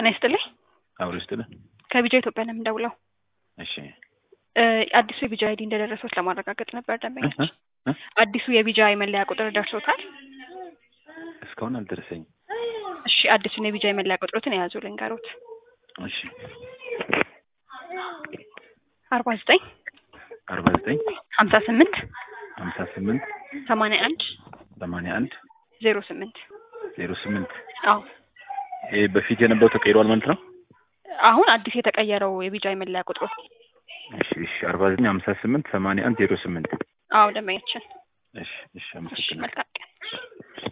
ጤና ይስጥልኝ። አብሮ ይስጥልን። ከቢጃ ኢትዮጵያ ነው የምንደውለው። እሺ እ አዲሱ የቢጃ አይዲ እንደደረሶት ለማረጋገጥ ነበር ደንበኞች። እ? እ? አዲሱ የቢጃ የመለያ ቁጥር ደርሶታል? እስካሁን አልደረሰኝም። እሺ አዲሱን የቢጃ የመለያ ቁጥሮትን የያዙ ልንገሮት። እሺ አርባ ዘጠኝ አርባ ዘጠኝ ሀምሳ ስምንት ሀምሳ ስምንት ሰማንያ አንድ ሰማንያ አንድ ዜሮ ስምንት ዜሮ ስምንት አዎ ይህ በፊት የነበረው ተቀይሯል ማለት ነው? አሁን አዲስ የተቀየረው የቢጃ የመለያ ቁጥሮት። እሺ እሺ አርባ ዘጠኝ ሀምሳ ስምንት ሰማንያ አንድ ዜሮ ስምንት አዎ ደንበኛችን። እሺ እሺ እሺ አመሰግናለሁ። መልካም